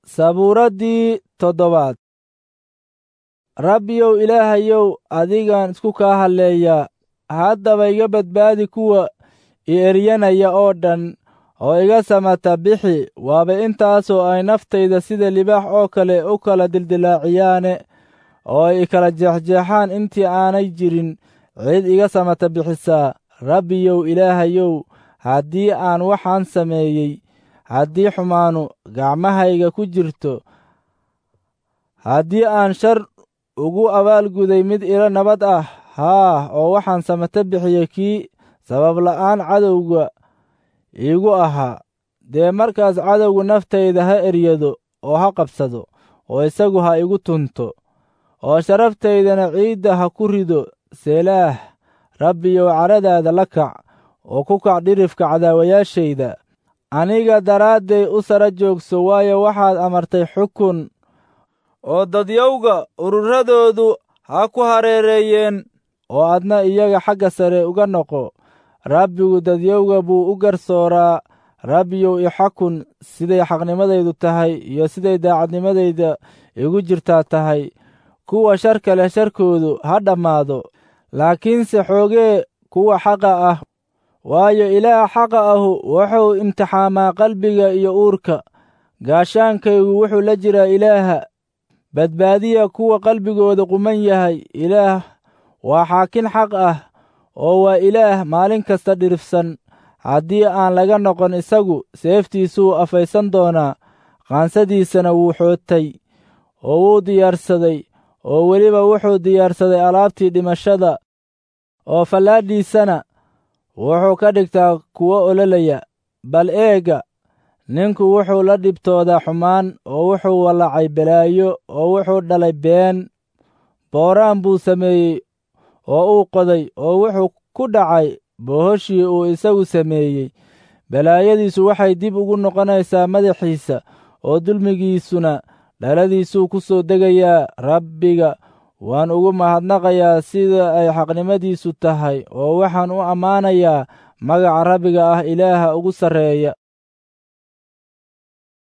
sabuuraddii toddobaad rabbiyow ilaahayow adigaan isku kaa halleeyaa haddaba iga badbaadi kuwa i eryanaya oo dhan oo iga samata bixi waaba intaasoo ay naftayda sida libaax oo kale u kala dildilaaciyaane oo ay kala jeexjeexaan intii aanay jirin cid iga samata bixisaa rabbiyow ilaahayow haddii aan waxaan sameeyey haddii xumaanu gacmahayga ku jirto haddii aan shar ugu abaalguday mid ilo nabad ah haa oo waxaan samata bixiyey kii sababla'aan cadowga iigu ahaa dee markaas cadowgu naftayda ha eryado oo ha qabsado oo isagu ha igu tunto oo sharaftaydana ciidda ha ku rido seelaah rabbiyow cadhadaada la kac oo ku kac dhirifka cadaawayaashayda aniga daraadday u sara joogso waayo waxaad amartay xukun oo dadyowga ururadoodu ha ku hareereeyeen oo adna iyaga xagga sare uga noqo rabbigu dadyowga buu u garsooraa rabbiyow i xakun siday xaqnimadaydu tahay iyo siday daacadnimadayda igu jirtaa tahay kuwa sharka leh sharkoodu ha dhammaado laakiinse xoogee kuwa xaqa ah waayo ilaah xaqa ahu wuxuu imtixaamaa qalbiga iyo uurka gaashaankaygu wuxuu la jiraa ilaaha badbaadiya kuwa qalbigooda quman yahay ilaah waa xaakin xaq ah oo waa ilaah maalin kasta dhirifsan haddii aan laga noqon isagu seeftiisuu afaysan doonaa qaansadiisana wuu xootay oo wuu diyaarsaday oo weliba wuxuu diyaarsaday alaabtii dhimashada oo fallaadhiisana wuxuu ka dhigtaa kuwo ololaya bal eega ninku wuxuu la dhibtoodaa xumaan oo wuxuu wallacay balaayo oo wuxuu dhalay been booraan buu sameeyey oo uu qoday oo wuxuu ku dhacay bohoshii uu isagu sameeyey balaayadiisu waxay dib ugu noqonaysaa madaxiisa oo dulmigiisuna dhaladiisuu ku soo degayaa rabbiga waan ugu mahadnaqayaa sida ay xaqnimadiisu tahay oo waxaan u ammaanayaa magaca rabbiga ah ilaaha ugu sarreeya